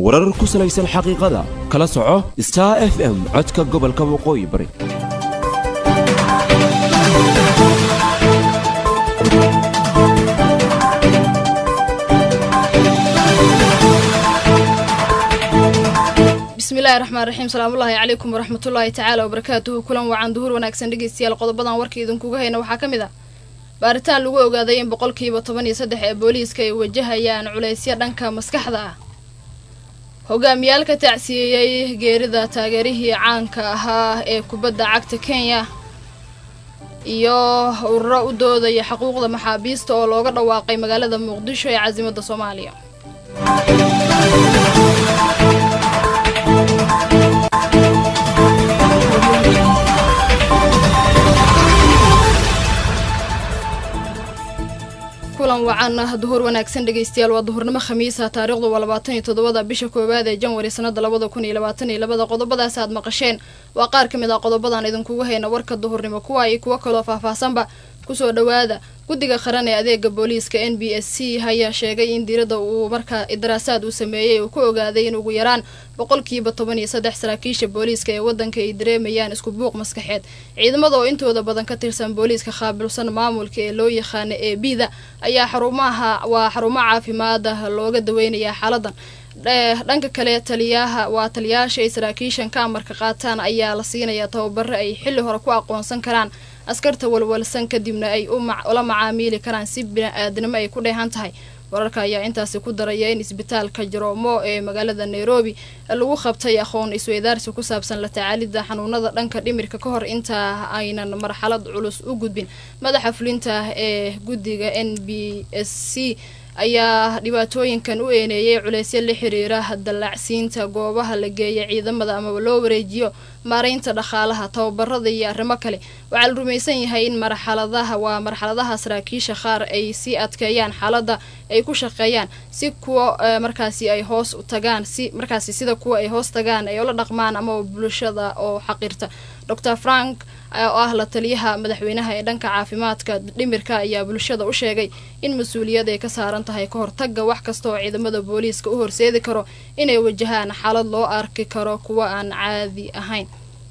warar ku salaysan xaqiiqada kala soco star f m codka gobolka waqooyi bari bismillahi raxmaan raxiim salaamullaahi calaykum waraxmatullaahi tacaala wabarakaatuhu kulan wacan duhur wanaagsan dhegeystayaal qodobadan warka idinkuga hayna waxaa ka mid ah baaritaan lagu ogaaday in boqolkiiba toban iyo saddex ee booliiska ay wajahayaan culaysyo dhanka maskaxda ah hogaamiyaal ka tacsiyeeyey geerida taageerihii caanka ahaa ee kubadda cagta kenya iyo ururo u doodaya xuquuqda maxaabiista oo looga dhawaaqay magaalada muqdisho ee casimadda soomaaliya kulan wacan duhur wanaagsan dhegeystayaal waa duhurnimo khamiisa taariikhdu waa labaatan iyo toddobada bisha koowaad ee janwari sanada labada kun iyo labaatan iyo labada qodobadaas aad maqasheen waa qaar ka mid ah qodobadan idinkuga hayna warka duhurnimo kuwa iyo kuwo kaloo faahfaahsanba kusoo dhawaada guddiga qaran ee adeega booliiska n b s c ayaa sheegay in diiradda uu markaa daraasaad uu sameeyey uu ku ogaaday in ugu yaraan boqolkiiba toban iyo saddex saraakiisha booliiska ee wadanka ay dareemayaan isku buuq maskaxeed ciidamada oo intooda badan ka tirsan booliiska qaabilsan maamulka ee loo yaqaana ee bida ayaa xarumaha waa xarumo caafimaada looga daweynayaa xaaladan dhanka kale taliyaha waa taliyaasha ay saraakiishan ka amarka qaataan ayaa la siinayaa tababaro ay xilli hore ku aqoonsan karaan askarta walwalsan kadibna ay ula macaamiili karaan si bini-aadnimo ay ku dheehan tahay wararka ayaa intaasi ku daraya in isbitaalka jaroomo ee magaalada nairobi lagu qabtay aqoon isweydaarsi ku saabsan la tacaalida xanuunada dhanka dhimirka ka hor inta aynan marxalad culus u gudbin madaxa fulinta ee guddiga n b s c ayaa dhibaatooyinkan u eeneeyay culeysyo la xiriira dallacsiinta goobaha la geeya ciidamada amaba loo wareejiyo maareynta dhaqaalaha tababarada iyo arrimo kale waxaa la rumaysan yahay in marxaladaha waa marxaladaha saraakiisha qaar ay sii adkeeyaan xaaladda ay ku shaqeeyaan si kuwa markaasi ay hoos tagaan si markaasi sida kuwa ay hoos tagaan ay ula dhaqmaan amaba bulshada oo xaqirta dor frank oo ah la taliyaha madaxweynaha ee dhanka caafimaadka dhimirka ayaa bulshada u sheegay in mas-uuliyad ay ka saaran tahay ka hortaga wax kasta oo ciidamada booliiska u horseedi karo inay wajahaan xaalad loo arki karo kuwa aan caadi ahayn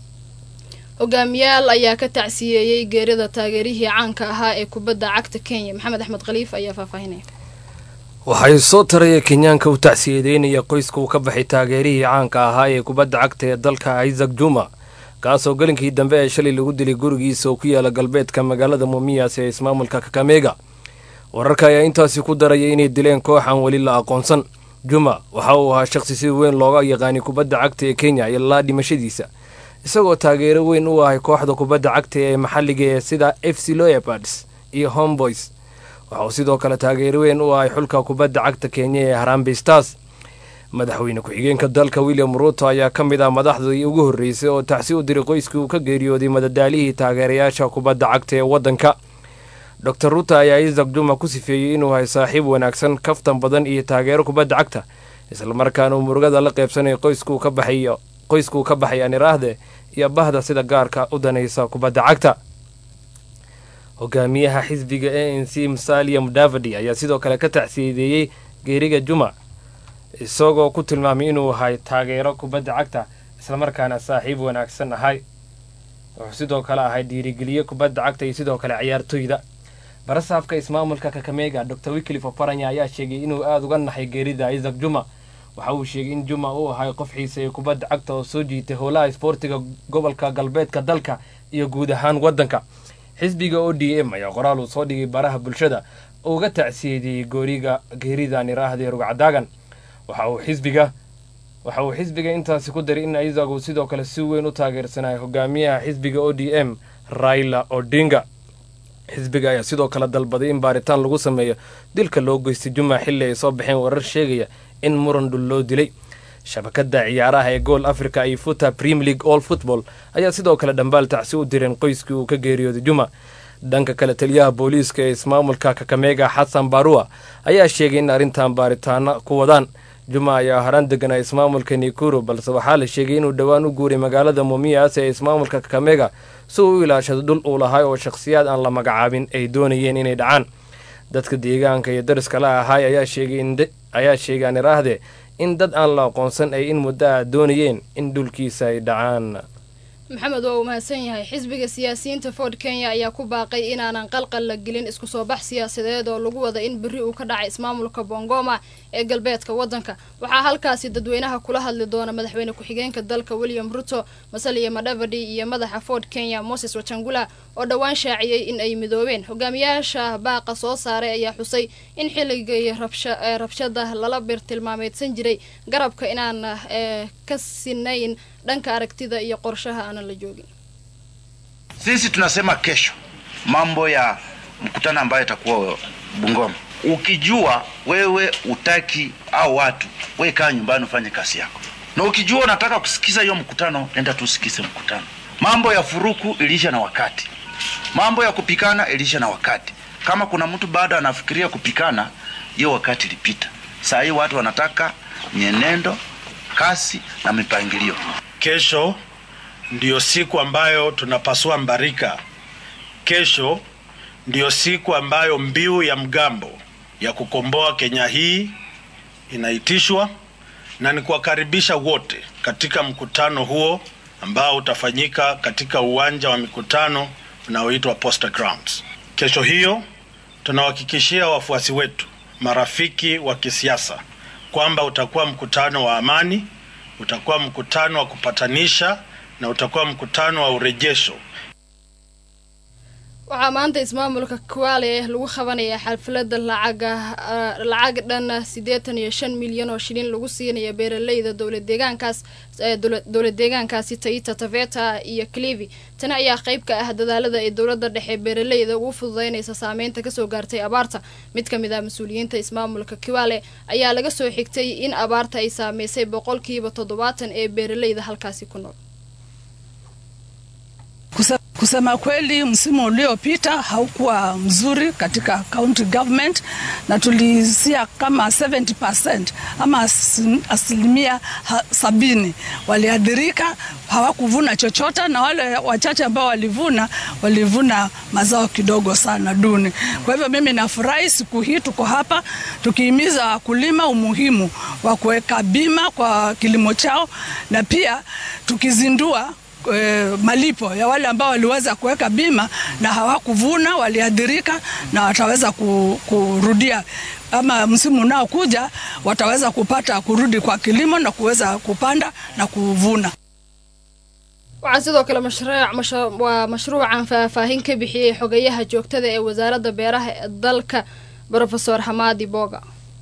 hogaamiyaal ayaa ka tacsiyeeyey geerida taageerihii caanka ahaa ee kubadda cagta kenya maxamed axmed khaliif ayaa faahfaahinaya waxay soo taraya kenyaanka u tacsiyadeynaya qoyska uu ka baxay taageerihii caanka ahaa ee kubadda cagta ee dalka isaac juma kaasoo gelinkii dambe ee shalay lagu dilay gurigiisa oo ku yaala galbeedka magaalada muumiyas ee ismaamulka kakamega wararka ayaa intaasi ku daraya inay dileen koox aan weli la aqoonsan juma waxa uu ahaa shaqsi si weyn looga yaqaanay kubadda cagta ee kenya ilaa dhimashadiisa isagoo taageero weyn u ahay kooxda kubadda cagta ee maxalliga ee sida f c loepards iyo homeboys waxauu sidoo kale taageero weyn u ahay xulka kubadda cagta kenya ee harambe stars madaxweyne ku-xigeenka dalka william ruuto ayaa ka mid ah madaxdii ugu horreysay oo tacsi u diray qoyskii uu ka geeriyooday madadaalihii taageerayaasha kubadda cagta ee waddanka dor ruuto ayaa isaac juma ku sifeeyey inuu hay saaxiib wanaagsan kaftan badan iyo taageero kubadda cagta islamarkaana uu murugada la qaybsanay qoyskuu ka baxay qoyskuu ka baxay aniraahde iyo bahda sida gaarka u danaysa kubadda cagta hogaamiyaha xisbiga a n c musalia mudavadi ayaa sidoo kale ka tacsiyadeeyey geeriga juma isagoo ku tilmaamay inuu ahay taageero kubadda cagta islamarkaana saaxiib wanaagsan ahay wuxuu sidoo kale ahay dhiirigeliye kubadda cagta iyo sidoo kale ciyaartoyda barasaafka ismaamulka kakamega dor wiklif oparanya ayaa sheegay inuu aada uga naxay geerida isaac juma waxa uu sheegay in juma uu ahay qof xiiseeya kubadda cagta oo soo jiitay howlaha isboortiga gobolka galbeedka dalka iyo guud ahaan waddanka xisbiga o d m ayaa qoraal uu soo dhigay baraha bulshada uga tacsiyeediyey gooriga geerida niraahda rugcadaagan waxa uu xisbiga waxa uu xisbiga intaasi ku daray in isaac uu sidoo kale si weyn u taageersanaya hogaamiyaha xisbiga o d m raila odinga xisbiga ayaa sidoo kale dalbaday in baaritaan lagu sameeyo dilka loo geystay juma xilli ay soo baxeen warar sheegaya in muran dhul loo dilay shabakada ciyaaraha ee gool africa iyo futa premier league all football ayaa sidoo kale dhambaal tacsi u direen qoyskii uu ka geeriyooday juma dhanka kale taliyaha booliiska ee ismaamulka kakamega xasan barua ayaa sheegay in arrintan baaritaano ku wadaan juma ayaa haraan deganaa ismaamulka nikuru balse waxaa la sheegay inuu dhowaan u guuray magaalada mumias ee ismaamulka kakamega si uu u ilaashado dhul uu lahay oo shakhsiyaad aan la magacaabin ay doonayeen inay dhacaan dadka deegaanka iyo dariska la ahaay ayaa sheegay ayaa sheegay aan iraahde in dad aan la aqoonsan ay in muddo ah doonayeen in dhulkiisa ay dhacaan maxamed waa uu mahadsan yahay xisbiga siyaasiyiinta ford kenya ayaa ku baaqay inaanan qalqal la gelin isku soo bax siyaasadeed oo lagu wada in berri uu ka dhacay ismaamulka bongoma ee galbeedka waddanka waxaa halkaasi dadweynaha kula hadli doona madaxweyne ku-xigeenka dalka william ruto masaliya madhavadi iyo madaxa ford kenya moses wachangula oo dhowaan shaaciyey in ay midoobeen hogaamiyaasha baaqa soo saaray ayaa xusay in xilligii rabshada lala bir tilmaameydsan jiray garabka inaan ka sinayn dhanka aragtida iyo qorshaha aanan la joogin sisi tunasema kesho mambo ya mkutano ambayo itakuwa Bungoma. Ukijua wewe utaki au watu, we kaa nyumbani ufanye kazi yako, na ukijua unataka kusikiza hiyo mkutano, nenda tusikize mkutano. Mambo ya furuku iliisha na wakati, mambo ya kupikana iliisha na wakati. Kama kuna mtu bado anafikiria kupikana, hiyo wakati ilipita. Saa hii watu wanataka mienendo, kasi na mipangilio. Kesho ndiyo siku ambayo tunapasua mbarika. Kesho ndiyo siku ambayo mbiu ya mgambo ya kukomboa Kenya hii inaitishwa, na ni kuwakaribisha wote katika mkutano huo ambao utafanyika katika uwanja wa mikutano unaoitwa Posta Grounds. Kesho hiyo tunawahakikishia wafuasi wetu, marafiki wa kisiasa kwamba utakuwa mkutano wa amani, utakuwa mkutano wa kupatanisha na utakuwa mkutano wa urejesho. waxaa maanta ismaamulka kuwaale lagu qabanayaa xalfalada lacaga lacag dhan siddeetan iyo shan milyan oo shilin lagu siinaya beeraleyda dowlad deegaankaas dowlad deegaankaasi taita taveta iyo clivi tani ayaa qayb ka ah dadaalada ay dowladda dhexe beeraleyda ugu fududeynaysa saameynta kasoo gaartay abaarta mid ka mid ah mas-uuliyiinta ismaamulka kiwaale ayaa laga soo xigtay in abaarta ay saameysay boqolkiiba toddobaatan ee beeraleyda halkaasi ku nool Kusema kweli, msimu uliopita haukuwa mzuri katika county government, na tulisia kama 70% ama asilimia sabini waliathirika, hawakuvuna chochote, na wale wachache ambao walivuna walivuna mazao kidogo sana duni. Kwa hivyo mimi nafurahi siku hii tuko hapa tukihimiza wakulima umuhimu wa kuweka bima kwa kilimo chao na pia tukizindua E, malipo ya wale ambao waliweza kuweka bima na hawakuvuna, waliathirika na wataweza kurudia ama msimu unaokuja wataweza kupata kurudi kwa kilimo na kuweza kupanda na kuvuna. waxaa sidoo kale mashruuc waa mashruucan faahfaahin ka bixiyey xogayaha joogtada ee wasaaradda beeraha ee dalka profesor Hamadi Boga.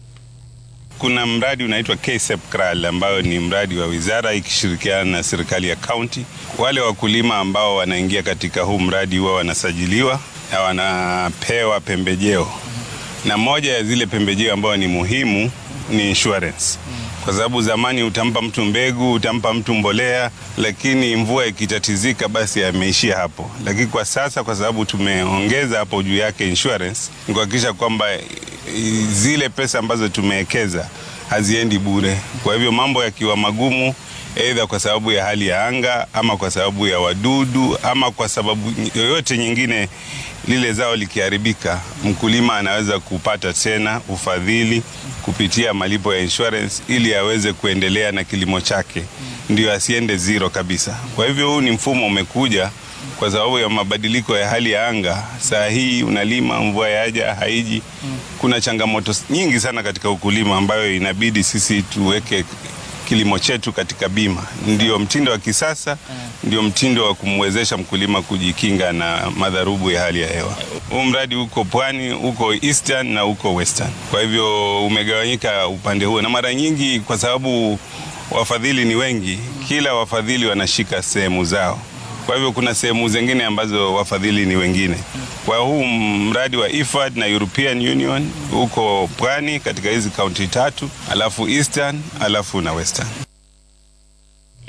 Kuna mradi unaitwa KSEP KRAL ambayo ni mradi wa wizara ikishirikiana na serikali ya kaunti. Wale wakulima ambao wanaingia katika huu mradi huwa wanasajiliwa na wanapewa pembejeo, na moja ya zile pembejeo ambayo ni muhimu ni insurance, kwa sababu zamani utampa mtu mbegu, utampa mtu mbolea, lakini mvua ikitatizika, basi ameishia hapo. Lakini kwa sasa, kwa sababu tumeongeza hapo juu yake insurance, ni kuhakikisha kwamba zile pesa ambazo tumewekeza haziendi bure. Kwa hivyo mambo yakiwa magumu, aidha kwa sababu ya hali ya anga ama kwa sababu ya wadudu ama kwa sababu yoyote nyingine, lile zao likiharibika, mkulima anaweza kupata tena ufadhili kupitia malipo ya insurance ili aweze kuendelea na kilimo chake, ndio asiende zero kabisa. Kwa hivyo huu ni mfumo umekuja kwa sababu ya mabadiliko ya hali ya anga. Saa hii unalima, mvua yaja haiji. Kuna changamoto nyingi sana katika ukulima ambayo inabidi sisi tuweke kilimo chetu katika bima. Ndio mtindo wa kisasa, ndio mtindo wa kumwezesha mkulima kujikinga na madharubu ya hali ya hewa. Huu mradi uko pwani, uko eastern na uko western, kwa hivyo umegawanyika upande huo, na mara nyingi kwa sababu wafadhili ni wengi, kila wafadhili wanashika sehemu zao kwa hivyo kuna sehemu zingine ambazo wafadhili ni wengine. Kwa huu mradi wa IFAD na European Union huko pwani katika hizi kaunti tatu, alafu Eastern, alafu na Western.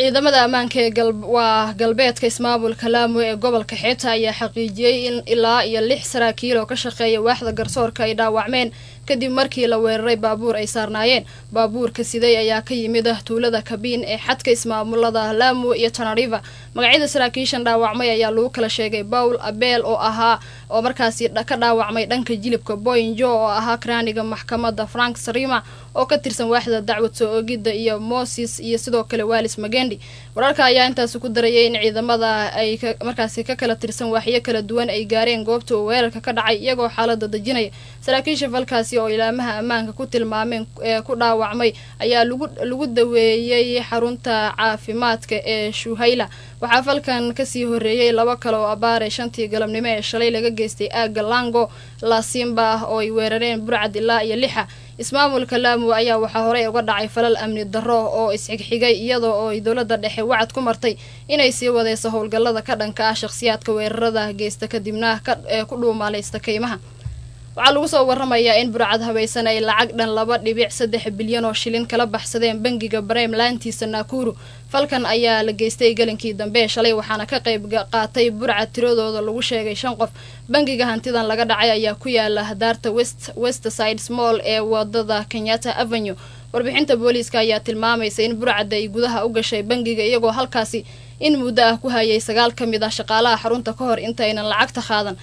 ciidamada ammaanka ee waa galbeedka ismaamulka laamo ee gobolka xeebta ayaa xaqiijiyey in ilaa iyo lix saraakiil oo ka shaqeeya waaxda garsoorka ay dhaawacmeen kadib markii la weeraray baabuur ay saarnaayeen baabuurka siday ayaa ka yimid tuulada kabiin ee xadka ismaamulada laamo iyo tanariva magacyada saraakiishan dhaawacmay ayaa lagu kala sheegay bawl abeel oo ahaa oo markaasi ka dhaawacmay dhanka jilibka boinjo oo ahaa karaaniga maxkamada frank sarima oo ka tirsan waaxda dacwad soo oogidda iyo moses iyo sidoo kale walis magendi wararka ayaa intaasi ku darayay in ciidamada ay markaasi ka kala tirsan waaxyo kala duwan ay gaareen goobta uu weerarka ka dhacay iyagoo xaalada dejinaya saraakiisha falkaasi oo ilaamaha ammaanka ku tilmaameen ee ku dhaawacmay ayaa lagu daweeyey xarunta caafimaadka ee shuhayla waxaa falkan kasii horeeyey laba kale oo abaare shantii galabnimo ee shalay laga geystay aaga lango laasimba ah oo ay weerareen burcad ilaa iyo lixa ismaamulka laamo ayaa waxaa horey uga dhacay falal amni darro oo isxigxigay iyadoo oo ay dowladda dhexe wacad ku martay inay sii wadeyso howlgallada ka dhanka ah shakhsiyaadka weerarada geysta kadibna ee ku dhuumaalaysta kaymaha waxaa lagu soo waramayaa in burcad habaysan ay lacag dhan laba dhibic saddex bilyan oo shilin kala baxsadeen bangiga brime laantiisa naakuru falkan ayaa la geystay gelinkii dambe shalay waxaana ka qayb qaatay burcad tiradooda lagu sheegay shan qof bangiga hantidan laga dhacay ayaa ku yaala daarta west westside small ee wadada kenyatta avenue warbixinta booliiska ayaa tilmaamaysa in burcadda ay gudaha u gashay bangiga iyagoo halkaasi in muddo ah ku hayay sagaal ka mid ah shaqaalaha xarunta ka hor intaynan lacagta qaadan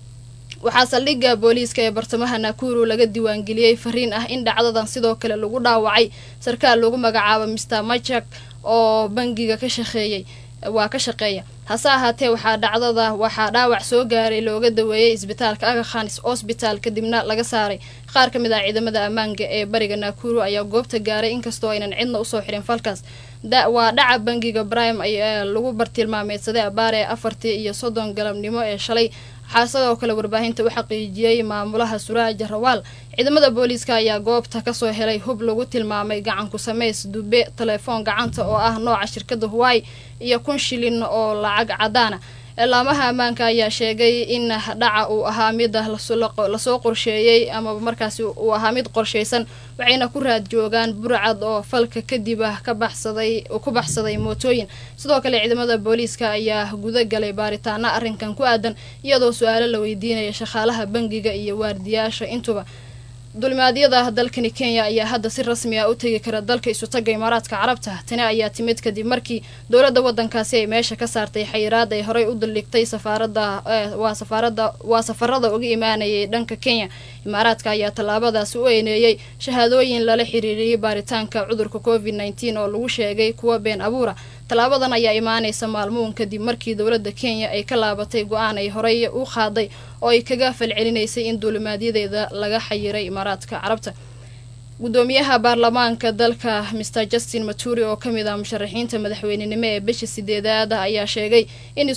waxaa saldhigga booliiska ee bartamaha naakuru laga diiwaangeliyey fariin ah in dhacdadan sidoo kale lagu dhaawacay sarkaal lagu magacaabo mister majak oo bangiga ka shaqeeyey waa ka shaqeeya hase ahaatee waxaa dhacdada waxaa dhaawac soo gaaray looga daweeyey isbitaalka agakhanis hosbital kadibna laga saaray qaar ka mid ah ciidamada ammaanka ee bariga naakuru ayaa goobta gaaray inkastoo aynan cidna usoo xirin falkaas waa dhaca bangiga brime ayaa lagu bartilmaameedsaday abaar ee afartii iyo soddon galabnimo ee shalay waxaa sidoo kale warbaahinta u xaqiijiyey maamulaha suraaja rawaal ciidamada booliiska ayaa goobta kasoo helay hub lagu tilmaamay gacanku sameys dube telefoon gacanta oo ah nooca shirkada huwai iyo kun shilin oo lacag cadaana laamaha ammaanka ayaa sheegay in dhaca uu ahaa mid lasoo qorsheeyey amaba markaasi uu ahaa mid qorshaysan waxayna ku raad joogaan burcad oo falka kadib ah ka baxsaday ku baxsaday mootooyin sidoo kale ciidamada booliiska ayaa guda galay baaritaana arrinkan ku aadan iyadoo su-aalo la weydiinaya shaqaalaha bangiga iyo waardiyaasha intuba dulimaadyada dalkani kenya ayaa hadda si rasmi ah u tegi kara dalka isutaga imaaraadka carabta tani ayaa timid kadib markii dowladda wadankaasi ay meesha ka saartay xayiraad ay horey u daldhigtay safaarada waa safaarada waa safarada uga imaanayay dhanka kenya imaaraadka ayaa tallaabadaasi u eyneeyey shahaadooyin lala xiriiriyey baaritaanka cudurka covid nneteen oo lagu sheegay kuwa been abuura tallaabadan ayaa imaanaysa maalmuun kadib markii dowladda kenya ay ka laabatay go-aan ay horey u qaaday oo ay kaga falcelinaysay in duulimaadyadeeda laga xayiray imaaraadka carabta gudoomiyaha baarlamaanka dalka mr justin maturi oo kamid ah musharaxiinta madaxweynenimo ee bisha sideedaada ayaa sheegay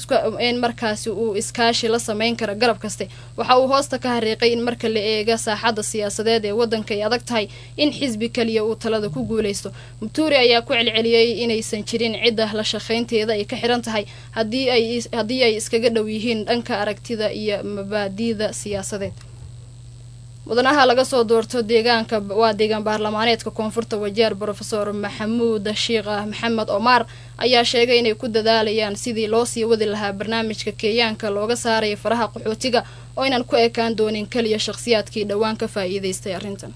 in markaasi uu iskaashi la sameyn karo garab kaste waxa uu hoosta ka hariiqay in marka la eega saaxadda siyaasadeed ee wadanka ay adag tahay in xisbi kaliya uu talada ku guuleysto maturi ayaa ku celceliyey inaysan jirin cidda la shaqaynteeda ay ka xiran tahay haddii ay iskaga dhow yihiin dhanka aragtida iyo mabaadiida siyaasadeed mudanaha laga soo doorto deegaanka waa deegaan baarlamaaneedka koonfurta wajeer brofesor maxamuud sheikh maxamed omar ayaa sheegay inay ku dadaalayaan sidii loo sii wadi lahaa barnaamijka keeyaanka looga saaraya faraha qaxootiga oo aynan ku ekaan doonin keliya shakhsiyaadkii dhowaan ka faa'iidaystay arrintan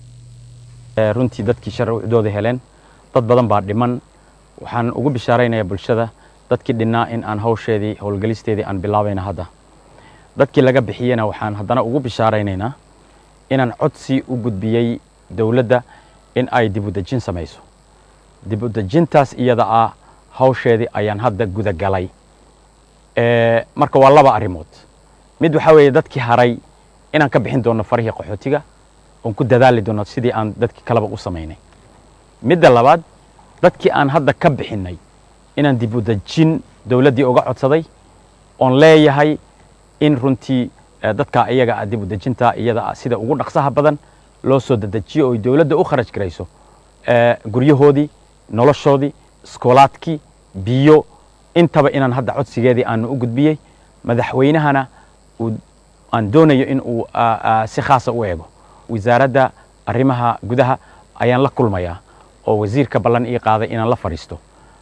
runtii dadkii sharcidooda heleen dad badan baa dhiman waxaan ugu bishaaraynayaa bulshada dadkii dhinnaa in aan hawsheedii howlgelisteedii aan bilaabayna hadda dadkii laga bixiyena waxaan haddana ugu bishaaraynaynaa inaan codsi u gudbiyey dowladda in ay dibudejin samayso dibudejintaas iyada ah hawsheedii ayaan hadda gudagalay marka waa laba arrimood mid waxaa weeye dadkii haray inaan ka bixin doono farihii qaxootiga oon ku dadaali doono sidii aan dadkii kaleba u samaynay midda labaad dadkii aan hadda ka bixinnay inaan dibudejin dowladdii uga codsaday oon leeyahay in runtii dadka iyaga ah dibudejinta iyada sida ugu dhaqsaha badan loo soo dedejiyo oo dowladda u kharaj garayso guryahoodii noloshoodii iskoolaadkii biyo intaba inaan hadda codsigeedii aanu u gudbiyey madaxweynahana aan doonayo in uu si khaasa u eego wasaaradda arrimaha gudaha ayaan la kulmayaa oo wasiirka ballan ii qaaday inaan la fadhiisto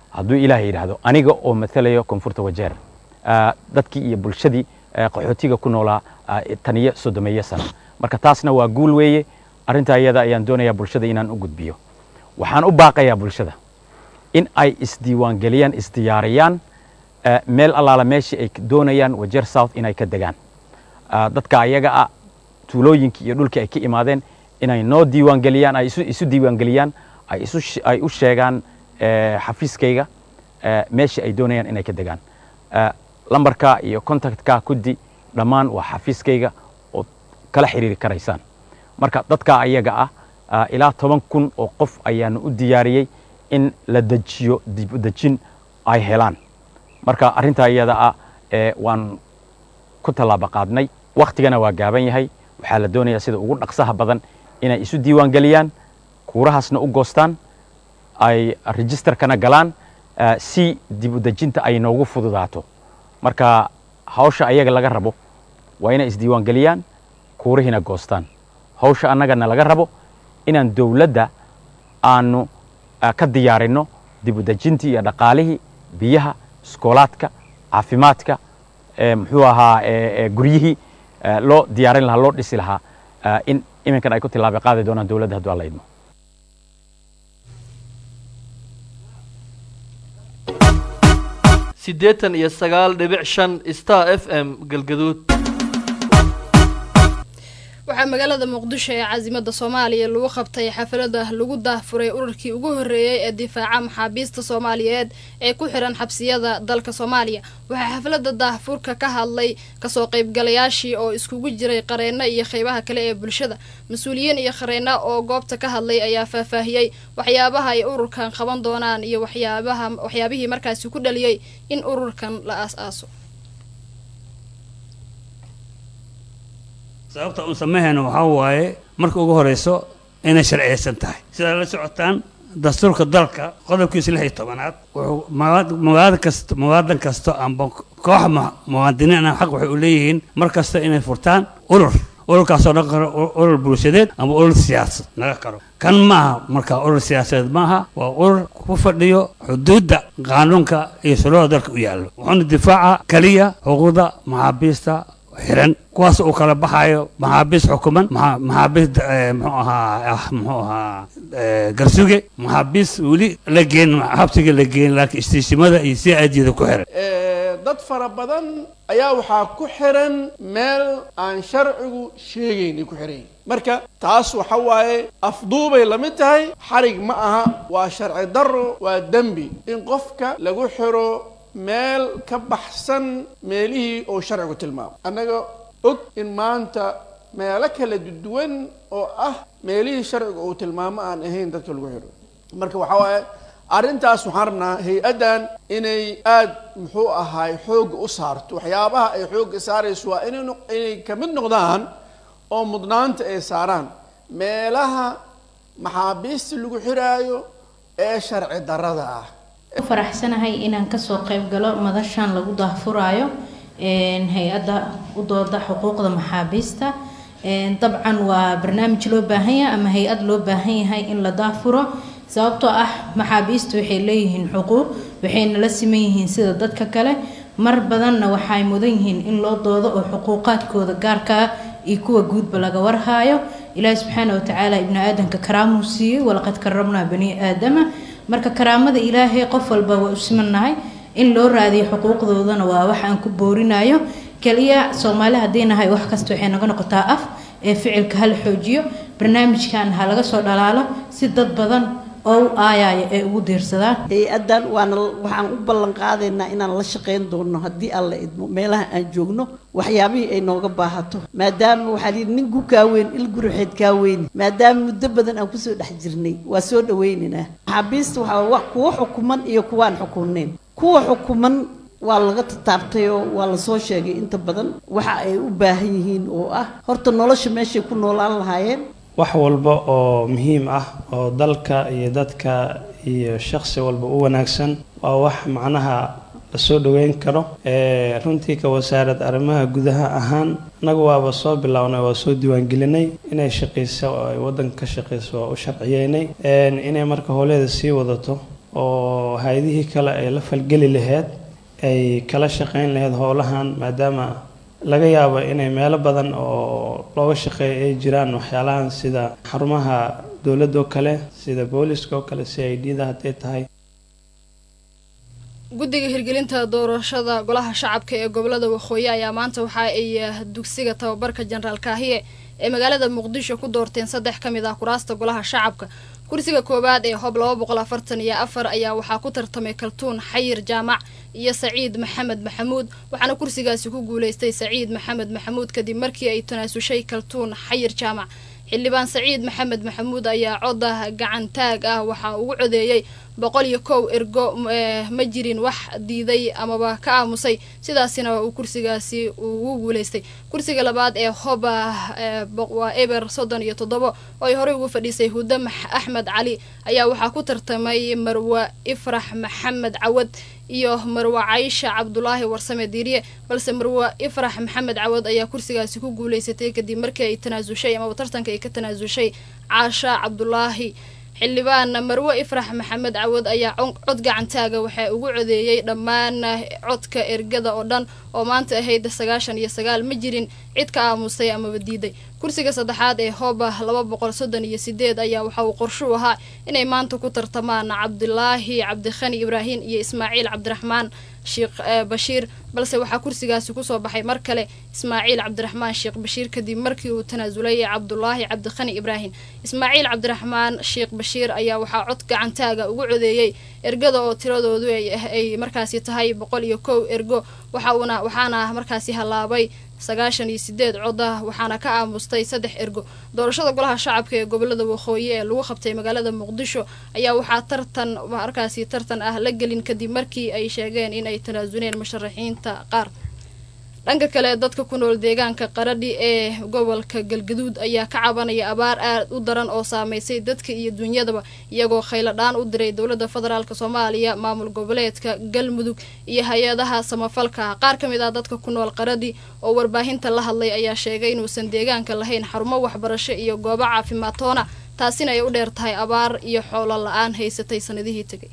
hadduu ilaah yidhaahdo aniga oo matalayo koonfurta wajeer dadkii iyo bulshadii qaxootiga ku noolaa taniyo soddomeeyo sano marka taasna waa guul weeye arrintaa iyada ayaan doonayaa bulshada inaan u gudbiyo waxaan u baaqayaa bulshada in ay isdiiwaangeliyaan isdiyaariyaan meel allaala meeshii ay doonayaan wajeer south inay ka degaan dadka ayaga ah tuulooyinkii iyo dhulkii ay ka imaadeen inay noo diiwaangeliyaan ay isu diiwaangeliyaan ay u sheegaan xafiiskayga meeshii ay doonayaan inay ka degaan lambarka iyo contactka kuddi dhammaan waa xafiiskayga oo kala xiriiri karaysaan marka dadka ayaga ah ilaa toban kun oo qof ayaanu u diyaariyey in la dejiyo dib u dejin ay helaan marka arrintaa iyada ah waan ku tallaabo qaadnay wakhtigana waa gaaban yahay waxaa la doonayaa sida ugu dhaqsaha badan inay isu diiwaan geliyaan kuurahaasna u goostaan ay registerkana galaan si dib u dejinta ay noogu fududaato marka hawsha ayaga laga rabo waa inay isdiiwaan geliyaan kuurihiina goostaan hawsha annagana laga rabo inaan dowladda aanu ka diyaarinno dib u dejintii iyo dhaqaalihii biyaha iskoolaadka caafimaadka muxuu ahaa guryihii loo diyaarin lahaa loo dhisi lahaa in iminkan ay ku tilaaba qaadi doonaan dowladda hadduu alla idmo siddeetan iyo sagaal dhibic shan star f m galgaduud waxaa magaalada muqdisho ee caasimada soomaaliya lagu qabtay xaflada lagu daahfuray ururkii ugu horeeyey ee difaaca maxaabiista soomaaliyeed ee ku xiran xabsiyada dalka soomaaliya waxaa xaflada daahfurka ka hadlay kasoo qaybgalayaashii oo iskugu jiray qareeno iyo qeybaha kale ee bulshada mas-uuliyiin iyo qareeno oo goobta ka hadlay ayaa faahfaahiyey waxyaabaha ay ururkan qaban doonaan iyo waxyaabaha waxyaabihii markaasi ku dhaliyey in ururkan la aas-aaso sababta uun sameyhayna waxaa waaye marka ugu horeyso inay sharciyeysan tahay sidaa la socotaan dastuurka dalka qodobkiisa lix iyo tobanaad wuxuu mawaadan kasta mawaadan kasta amba koox muwaadiniin ah xaq waxay u leeyihiin mar kasta inay furtaan urur ururkaasoo dhan karo urur bulshadeed ama urur siyaasad naga karo kan maaha marka urur siyaasadeed maaha waa urur ku fadhiyo xuduudda qaanuunka iyo shuruucda dalka u yaallo wuxuuna difaaca keliya xuquuqda maxaabiista xiran kuwaas uu kala baxayo maxaabiis xukuman maxaabiis muxuu ahaa muxuu ahaa garsuge maxaabiis weli la geen xabsiga la geen laakiin istiishimada iyo si aadiyada ku xiran dad fara badan ayaa waxaa ku xiran meel aan sharcigu sheegaynay ku xiran yihin marka taas waxa waaye afduubay la mid tahay xarig ma aha waa sharci darro waa dembi in qofka lagu xiro meel ka baxsan meelihii uu sharcigu tilmaamo annaga og in maanta meelo kala duwan oo ah meelihii sharciga uu tilmaamo aan ahayn dadka lagu xidho marka waxaa waaye arrintaas waxaan rabnaa hay-addan inay aada muxuu ahaay xoogga u saarto waxyaabaha ay xoogga saarayso waa inay inay ka mid noqdaan oo mudnaanta ay saaraan meelaha maxaabiista lagu xiraayo ee sharci darrada ah faraxsanahay inaan kasoo qayb galo madashan lagu daahfuraayo hay-adda u dooda xuquuqda maxaabiista dabcan waa barnaamij loo baahan yahay ama hay-ad loo baahan yahay in la daahfuro sababtoo ah maxaabiista waxay leeyihiin xuquuq waxayna la siman yihiin sida dadka kale mar badanna waxay mudan yihiin in loo doodo oo xuquuqaadkooda gaarkaa iyo kuwa guudba laga warhaayo ilaahi subxaana watacaala ibni aadanka karaamuu siiyey walaqad karabnaa bani aadama marka karaamada ilaahay qof walba waa u simannahay in loo raadiyo xuquuqdoodana waa wax aan ku boorinayo kaliya soomaali haddii nahay wax kasta waxay naga noqotaa af ee ficilka hala xoojiyo barnaamijkan ha laga soo dhalaalo si dad badan oo u aayaya ee ugu diirsadaan hay-addan waana waxaan u ballan qaadaynaa inaan la shaqayn doono haddii aan la idmo meelaha aan joogno waxyaabihii ay nooga baahato maadaama waxaa lihi nin gu kaaweyn il guruxeed kaaweyni maadaama muddo badan aan kusoo dhex jirnay waa soo dhaweynaynaa maxaabiista waxaa wax kuwa xukuman iyo kuwaan xukunayn kuwa xukuman waa laga tataabtay oo waa lasoo sheegay inta badan waxa ay u baahan yihiin oo ah horta nolosha meeshay ku noolaan lahaayeen wax walba oo muhiim ah oo dalka iyo dadka iyo shaqsi walba u wanaagsan waa wax macnaha la soo dhoweyn karo runtii ka wasaarad arrimaha gudaha ahaan annagu waaba soo bilownay waa soo diiwaangelinay inay shaqayso oo ay waddanka ka shaqayso waa u sharciyeynay inay marka howleeda sii wadato oo hay-adihii kale ay la falgeli lahayd ay kala shaqeyn lahayd howlahan maadaama laga yaabo inay meelo badan oo looga shaqeeya ay jiraan waxyaalahan sida xarumaha dowladda oo kale sida booliska oo kale c i d da hadday tahay guddiga hirgelinta doorashada golaha shacabka ee gobolada waqooyi ayaa maanta waxa ay dugsiga tababarka jenaraal kaahiye ee magaalada muqdisho ku doorteen saddex ka mid ah kuraasta golaha shacabka kursiga koowaad ee hob laba boqol afartan iyo afar ayaa waxaa ku tartamay kaltuun xayir jaamac iyo saciid maxamed maxamuud waxaana kursigaasi ku guuleystay saciid maxamed maxamuud kadib markii ay tanaasushay kaltuun xayir jaamac xildhibaan saciid maxamed maxamuud ayaa coda gacantaag ah waxaa ugu codeeyey boqol iyo kow ergo ma jirin wax diiday amaba ka aamusay sidaasina uu kursigaasi ugu guuleystay kursiga labaad ee hoba waa eber soddon iyo toddobo oo ay horey ugu fadhiisay huda axmed cali ayaa waxaa ku tartamay marwa ifrax maxamed cawad iyo marwa caysha cabdulaahi warsame diiriye balse marwa ifrax maxamed cawad ayaa kursigaasi ku guuleysatay kadib markii ay tanaasushay amaba tartanka ay ka tanaasushay caasha cabdulaahi xildhibaan marwe ifrax maxamed cawad ayaa cod gacantaaga waxaa ugu codeeyey dhammaan codka ergada oo dhan oo maanta ahayd sagaashan iyo sagaal ma jirin cid ka aamusay amaba diiday kursiga saddexaad ee hooba laba boqol soddon iyo sideed ayaa waxa uu qorshuu ahaa inay maanta ku tartamaan cabdilaahi cabdikhani ibraahim iyo ismaaciil cabdiraxmaan sheekh bashiir balse waxaa kursigaasi kusoo baxay mar kale ismaaciil cabdiraxmaan sheekh bashiir kadib markii uu tanaasulay cabdulaahi cabdikhani ibraahim ismaaciil cabdiraxmaan sheekh bashiir ayaa waxaa cod gacantaaga ugu codeeyey ergada oo tiradoodu ay markaasi tahay boqol iyo kow ergo waxauna waxaana markaasi hallaabay sagaashan iyo sideed coda waxaana ka aamustay saddex ergo doorashada golaha shacabka ee gobolada waqooyi ee lagu qabtay magaalada muqdisho ayaa waxaa tartan markaasi tartan ah la gelin kadib markii ay sheegeen in ay tanaasuneen musharaxiinta qaar dhanka kale dadka ku nool deegaanka qaradhi ee gobolka galgaduud ayaa ka cabanaya abaar aad u daran oo saameysay dadka iyo dunyadaba iyagoo khayladhaan u diray dowladda federaalk soomaaliya maamul goboleedka galmudug iyo hay-adaha samafalka qaar ka mid ah dadka ku nool qaradhi oo warbaahinta la hadlay ayaa sheegay inuusan deegaanka lahayn xarumo waxbarasho iyo goobo caafimaad toona taasina ay u dheer tahay abaar iyo xoolo la-aan haysatay sanadihii tegay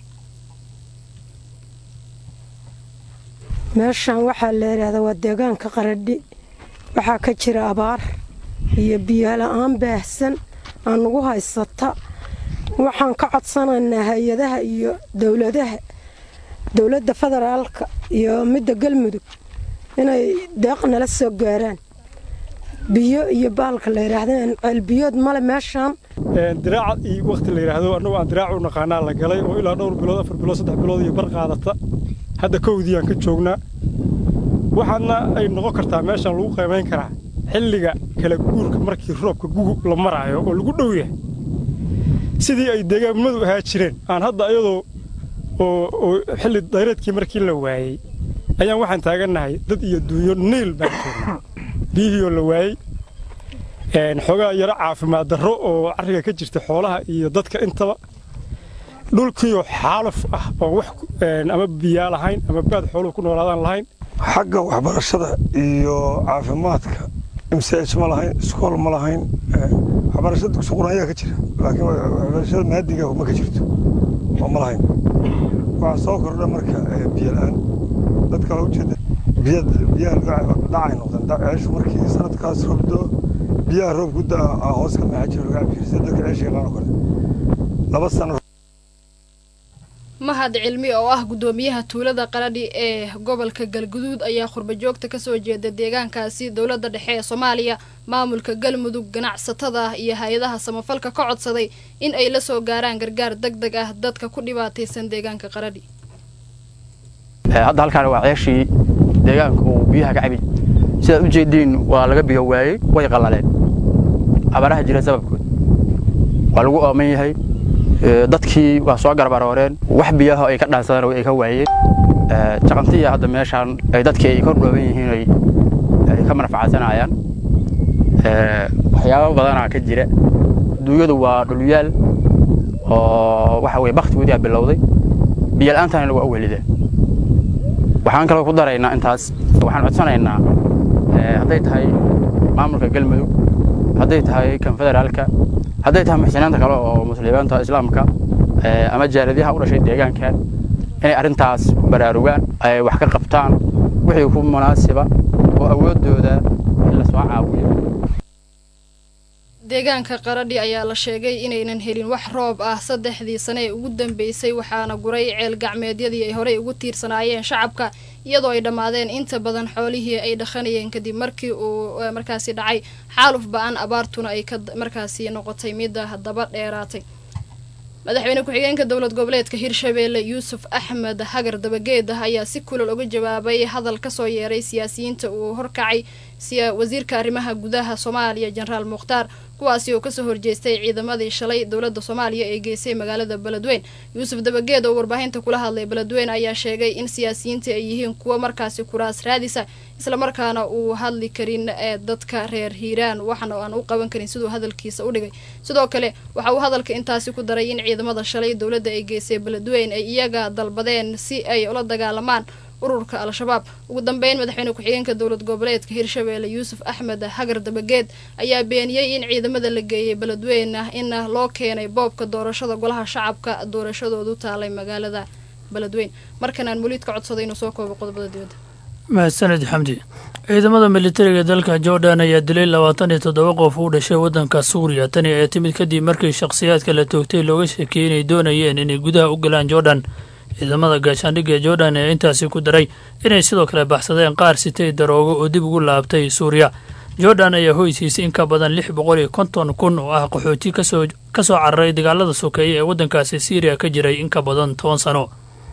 meeshan waxaa la yidhaahdaa waa deegaanka qaradhi waxaa ka jira abaar iyo biyola-aan baahsan aan nagu haysata waxaan ka codsanaynaa hay-adaha iyo dowladaha dowladda federaalka iyo midda galmudug inay deeq nala soo gaaraan biyo iyo baalka la yidhaahdeen ceelbiyood male meeshaan diraaca iyo wakhti la yidhaahdo annagu aan diraac u naqaanaa la galay oo ilaa dhowr bilood afar bilood saddex bilood iyo bar qaadata hadda kowdii aan ka joognaa waxaadna ay noqon kartaa meeshaan lagu qiimayn karaa xilliga kala guurka markii roobka gugub la maraayo oo lagu dhow yahay sidii ay deegaamadu ahaa jireen aan hadda iyadoo oo xilli dayreedkii markii la waayey ayaan waxaan taagannahay dad iyo duunyo niil baan joognaa biyihiioo la waayey xoogaa yaro caafimaad darro oo carriga ka jirta xoolaha iyo dadka intaba dhulkiioo xaaluf ah oo wax ama biyaa lahayn ama baad xooluhu ku noolaadaan lahayn xagga waxbarashada iyo caafimaadka msh ma lahayn iskool ma lahayn waxbarashada dugsi qur-aanyaa ka jira laakiin waxbarashada maadiga ma ka jirto oo ma lahayn waxaa soo kordha marka biyo la-aan dad kale ujeeda biyaha dhacay noqdeen ceeshu markii sanadkaas roobdo biyaha roob ku daa hoos ka maxaa jira laga cabi jira sida dadka ceesha yaqaan oo kale laba sano mahad cilmi oo ah guddoomiyaha tuulada qaradhi ee gobolka galguduud ayaa khurbajoogta kasoo jeeda deegaankaasi dowladda dhexe ee soomaaliya maamulka galmudug ganacsatada iyo hay-adaha samafalka ka codsaday in ay la soo gaaraan gargaar deg deg ah dadka ku dhibaataysan deegaanka qaradhi hadda halkaan waa ceeshii deegaanka uu biyaha ka cabi sidaad u jeediin waa laga biyo waayey way qallaleen abaaraha jira sababkood waa lagu ooman yahay dadkii waa soo garbarooreen wax biyaha ay ka dhaansadaan ay ka waayeen jaqantiya hadda meeshaan ay dadkii ay kor dhooban yihiin ay ka manfacadsanayaan waxyaabo badanaa ka jira duunyadu waa dhulyaal oo waxa weye baktigoodii aa bilowday biyo la'aantana waa u welida waxaan kaloo ku daraynaa intaas waxaan codsanaynaa hadday tahay maamulka galmudug hadday tahay kan federaalka hadday tahay muxsiniinta kale oo muslimiinta islaamka ama jaaladiyaha u dhashay deegaankan inay arrintaas ku baraarugaan ay wax ka qabtaan wixii ku munaasiba oo awooddooda in la soo caawiyo deegaanka qaradhi ayaa la sheegay inaynan helin wax roob ah saddexdii sane ee ugu dambeysay waxaana guray ceel gacmeedyadii ay horey ugu tiirsanaayeen shacabka iyadoo ay dhammaadeen inta badan xoolihii ay dhaqanayeen kadib markii uu markaasi dhacay xaaluf ba-an abaartuna ay ka markaasi noqotay midda daba dheeraatay madaxweyne ku-xigeenka dowlad goboleedka hirshabeelle yuusuf axmed hagar dabageed ah ayaa si kulal uga jawaabay hadal kasoo yeeray siyaasiyiinta uu horkacay wasiirka arrimaha gudaha soomaaliya jenaraal mukhtaar kuwaasi oo kasoo horjeestay ciidamadii shalay dowladda soomaaliya ee geysay magaalada beledweyn yuusuf dabageed oo warbaahinta kula hadlay beledweyn ayaa sheegay in siyaasiyiinta ay yihiin kuwo markaasi kuraas raadisa islamarkaana uu hadli karin ee dadka reer hiiraan waxna aan u qaban karin siduu hadalkiisa u dhigay sidoo kale waxa uu hadalka intaasi ku daray in ciidamada shalay dowladda ay geysay beledweyn ay iyaga dalbadeen si ay ula dagaalamaan ururka al-shabaab ugu dambeyn madaxweyne ku-xigeenka dowlad goboleedka hirshabeelle yuusuf axmed hagar dabageed ayaa beeniyey in ciidamada la geeyay beledweyn ah in loo keenay boobka doorashada golaha shacabka doorashadoodu taalay magaalada beledweyn markan aan muliid ka codsaday inuu soo koobo qodobada dibadda mahadsaned xamdi ciidamada militariga dalka jordan ayaa dilay labaatan iyo toddoba qof u dhashay waddanka suuriya tani ayaa timid kadib markii shakhsiyaadka la toogtay looga sheekeyey inay doonayeen inay gudaha u galaan jordan ciidamada gaashaandhigga jordan ayaa intaasi ku daray inay sidoo kale baxsadeen qaar sitay daroogo oo dib ugu laabtay suuriya jordan ayaa hoysiisay in ka badan lix boqol iyo konton kun oo ah qaxooti kasoo ka soo cararay dagaalada sokeeye ee waddankaasi syriya ka jiray in ka badan toban sano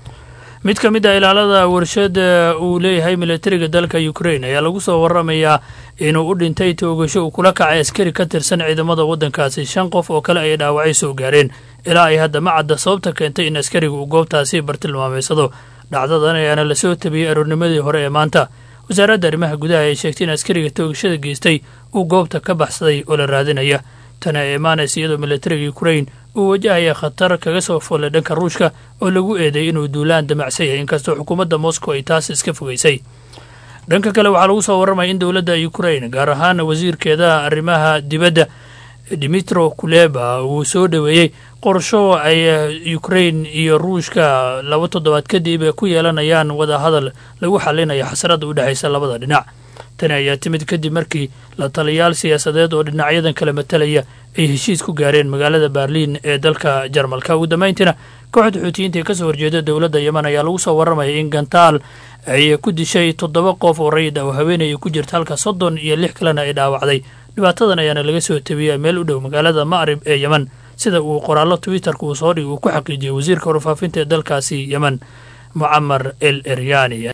mid ka mid ah ilaalada warshada uu leeyahay militariga dalka ukrain ayaa lagu soo waramayaa inuu u dhintay toogasho uu kula kacay askari ka tirsan ciidamada waddankaasi shan qof oo kale ay dhaawacay soo gaareen ilaa ay hadda ma cadda sababta keentay in askariga uu goobtaasi bartilmaameysado dhacdadan ayaana lasoo tabiyey aroornimadii hore ee maanta wasaaradda arrimaha gudaha ay sheegtay in askariga toogashada geystay uu goobta ka baxsaday oo la raadinaya tani ay imaanaysa iyadoo militariga ukrain uu wajahaya khatar kaga soo foolay dhanka ruushka oo lagu eedeeyay inuu duulaan damacsan yahay inkastoo xukuumadda moscow ay taas iska fogeysay dhanka kale waxaa lagu soo warramaya in dowladda ukrain gaar ahaan wasiirkeeda arrimaha dibadda dimitro kuleba uu soo dhoweeyey qorsho ay ukrain iyo ruushka laba toddobaad kadib ku yeelanayaan wadahadal lagu xalinayo xasarada u dhexaysa labada dhinac tani ayaa timid kadib markii la taliyaal siyaasadeed oo dhinacyadan kala matalaya ay heshiis ku gaareen magaalada berliin ee dalka jarmalka ugu dambayntiina kooxda xuutiyiinta ee kasoo horjeeda dowladda yemen ayaa lagu soo warramaya in gantaal ay ku dishay toddoba qof oo rayid ah oo haweenaya ku jirta halka soddon iyo lix kalena ay dhaawacday dhibaatadan ayaana laga soo tabiyay meel u dhow magaalada macrib ee yemen sida uu qoraallo twitterka uu soo dhigay uu ku xaqiijiyey wasiirka warfaafinta ee dalkaasi yemen mucamar el eryani